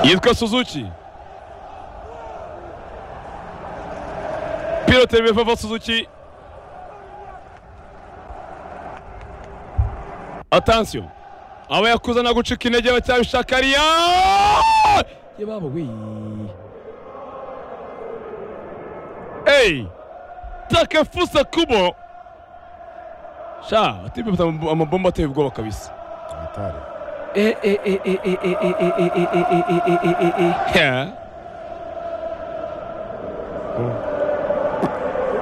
yitwa suzuki pilote bivava suzuki atansiyo aba yakuza na gucika intege bacyabishaka ariya yababo wi eyi takefusa kubo sha atipe amabomba ateye ubwoba kabisa hatari Yeah.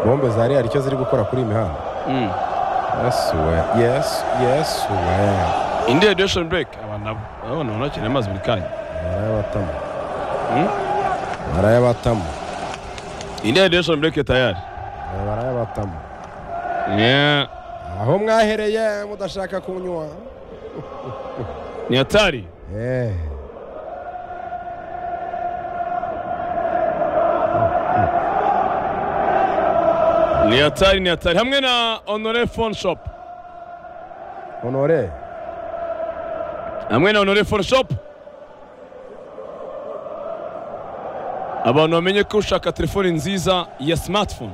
bombe za real icyo ziri gukora kuri iyi mihanda Mm. yesu we yesu yesu we indi radiation break aba nabo abana banakina amazi buri kanya barayabatamu Hmm? barayabatamu indi radiation break tayari Eh, barayabatamu Yeah. aho mwahereye mudashaka kunywa ni hatari Eh. ni hatari ni hatari hamwe na honore phone shop honore hamwe na honore phone shop abantu bamenye ko ushaka telefone nziza ya smartphone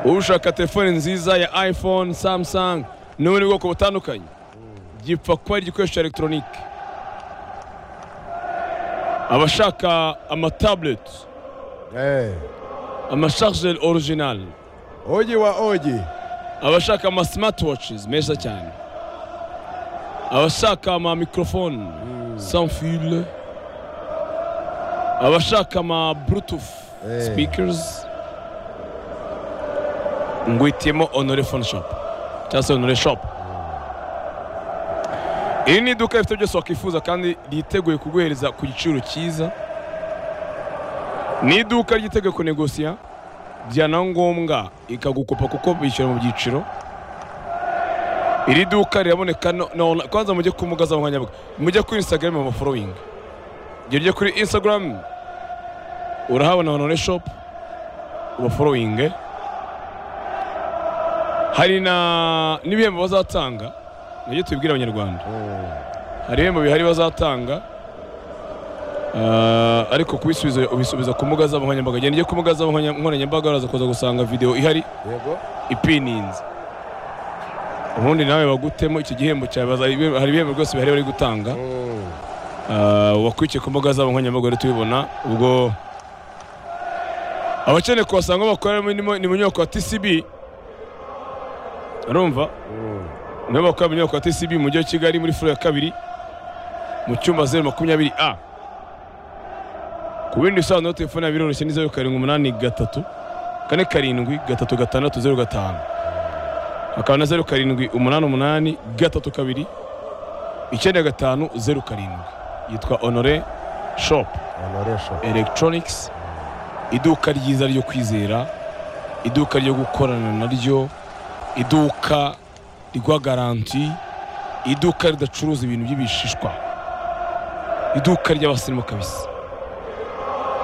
ushaka telefone nziza ya iphone samsung n'ubundi bwoko butandukanye gipfa kuba ari igikoresho cya elegitoronike abashaka amatabureti Eh. amasharijeri orijinali ogi wa ogi abashaka ama smartwatches meza cyane abashaka ama microphone sans fil abashaka ama bluetooth Eh. speakers ngwitiyemo honore phone shop cyangwa se honore shop iri ni iduka rifite byose wakwifuza kandi ryiteguye kuguhereza ku giciro cyiza ni iduka ryiteguye kunegosiya byana ngombwa ikagukopa kuko bishyura mu byiciro iri duka riraboneka no- no- online. kwanza mujye ku mbuga nkoranyambaga mujye kuri instagram amaforowingi igihe ujye kuri instagram urahabona honore shop ubaforowinge hari na n'ibihembo bazatanga nabyo tubibwira abanyarwanda hari ibihembo bihari bazatanga Ah, ariko kubisubiza ubisubiza ku mbuga zabo nkoranyambaga genda ujye ku mbuga zabo nkoranya- nkoranyambaga uraza kuza gusanga videwo ihari yego ipininze ubundi nawe bagutemo iki gihembo cyawe baza- hari ibihembo rwose bihari bari gutanga Mm. Ah, wakurikiye ku mbuga zabo nkoranyambaga rero tubibona ubwo abakeneye kuhasanga aho bakorera ni mu- ni mu nyubako ya TCB urumva Mm. nibo bakorera mu nyubako ya TCB mu mujyi wa Kigali muri furo ya kabiri mu cyumba zeru makumyabiri a ku bindi bisobanuro telefone yabo biroroshye ni zeru karindwi umunani gatatu kane karindwi gatatu gatandatu zeru gatanu hakaba na zeru karindwi umunani umunani gatatu kabiri icyenda gatanu zeru karindwi yitwa honore shopu honore shop electronics iduka ryiza ryo kwizera iduka ryo gukorana naryo iduka rigwa garanti iduka ridacuruza ibintu by'ibishishwa iduka ry'abasirimu kabisa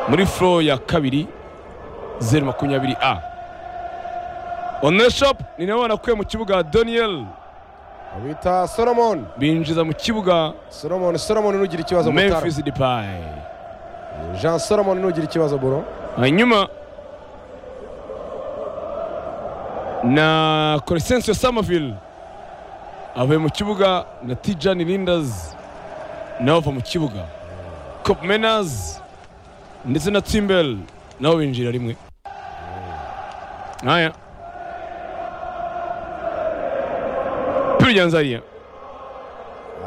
muri furo ya kabiri zeru makumyabiri a online shop ni nawe wanakuye mu kibuga daniel bita solomon binjiza mu kibuga solomon solomon nugira ikibazo mutara memphis depay jean solomon nugira ikibazo buro hanyuma na Crescencio Somerville avuye mu kibuga na Tijani Linders nabo bava mu kibuga Cop Menas ndetse na Timbel nabo binjira rimwe haya Piryanzariya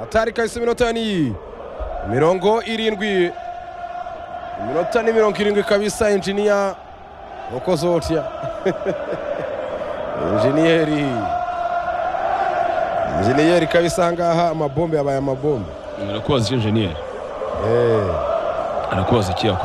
hatari kahise iminota ni mirongo irindwi iminota ni mirongo irindwi kabisa injiniya ukoze utya injiniyeri injiniyeri kabisa aha ngaha amabombe yabaye amabombe arakubaza iki enjeniyeri Eh. arakubaza iki yakora